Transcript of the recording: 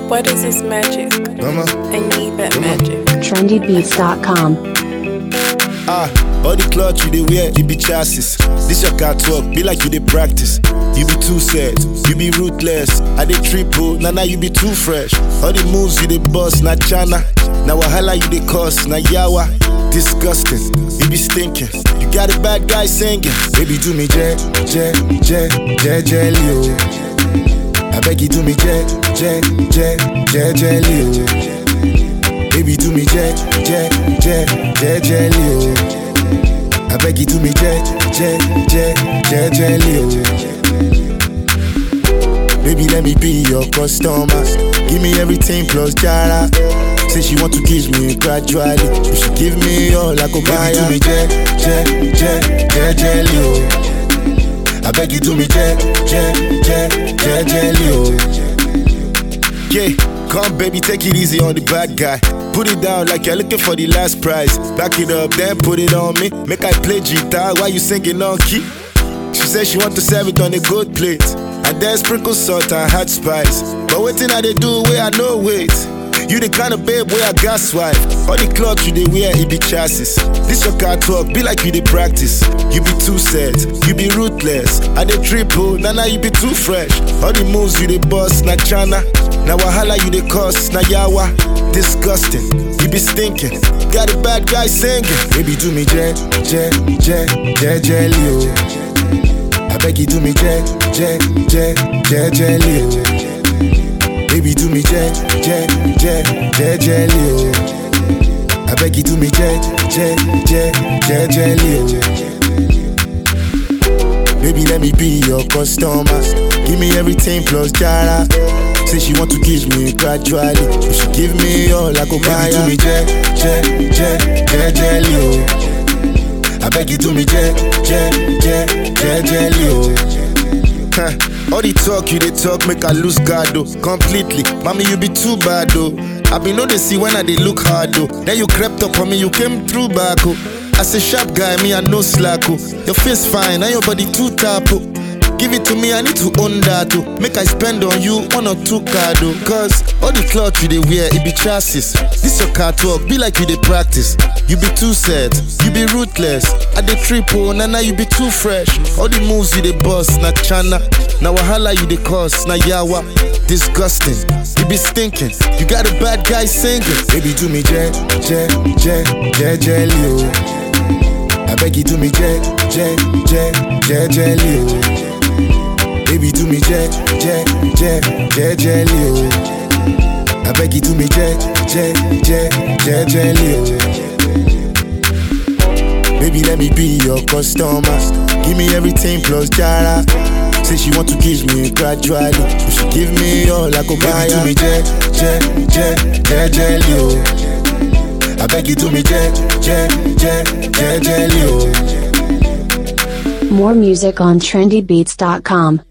What is this magic? Mama. I need that magic. trendybeats.com. Ah, all the cloth you dey wear, it be chassis. This your car talk, be like you dey practice. You be too sad, you be ruthless. I dey triple, nah nah you be too fresh. All the moves you dey bust, na chana. Na wahala you dey cause, na yawa. Disgusting, you be stinking. You got a bad guy singing. Baby do me je, je, je, je, jelly oh. I beg you do me je, je, je, je, jelly oh. Baby, do me jet, jet, jet, jet, jelly, oh. I beg you, do me jet, jet, jet, jet, jelly, oh. Baby, let me be your customer. Give me everything plus jara. Say she want to kiss me gradually. You should give me all I go buy. Baby, do me jet, jet, jet, jet, jelly, oh. I beg you, do me jet, jet, jet, jet, jelly, oh. Yeah, come baby, take it easy on the bad guy. Put it down like you're looking for the last prize. Back it up, then put it on me. Make I play guitar while you singing on key. She said she want to serve it on a good plate. And then sprinkle salt and hot spice. But waiting I they do where I know wait. You the kind of babe where I got swipe. All the clothes you they wear, it be chassis. This your car talk, be like you they practice. You be too sad, you be ruthless. I they triple, nah nah you be too fresh. All the moves you they bust, na chana. Na wahala you they cause, na yawa. Disgusting, you be stinking. Got a bad guy singing. Baby do me jet, jet, jet, jet, jelly oh. I beg you do me jet, jet, jet, jet, jelly oh. Baby, do me jet, jet, jet, jet, jelly, oh. I beg you, do me jet, jet, jet, jet, jelly, oh. Baby, let me be your customer. Give me everything plus jara. Say she want to kiss me gradually. You should give me all I go buy. Baby, do me jet, jet, jet, jet, jelly, oh. I beg you, do me jet, jet, jet, jet, jelly, oh. Huh. All the talk you they talk make I lose guard though completely. Mommy you be too bad though. I be know they see when I they look hard though. Then you crept up on me, you came through back oh. As a sharp guy, me I no slack oh. Your face fine, and your body too tap oh. Give it to me, I need to own that oh. Make I spend on you one or two card oh. Cause all the cloth you they wear, it be chassis. This your car talk, be like you they practice. You be too sad, you be ruthless. I dey triple, nah nah you be too fresh. All the moves you they bust, na chana. Na wahala you they cause, na yawa. Disgusting, you be stinking. You got a bad guy singing. Baby do me jet, jet, jet, jet, jelly oh. I beg you do me jet, jet, jet, jet, jelly oh. Baby do me jet, jet, jet, jet, jelly oh. I beg you do me jet, jet, jet, jet, jelly oh. Baby, let me be your customer. Give me everything plus jara. Say she want to kiss me gradually. You should give me all I go buy. Baby, do me jet, jet, jet, jet, jelly, oh. I beg you do me jet, jet, jet, jet, jelly, oh. More music on trendybeats.com.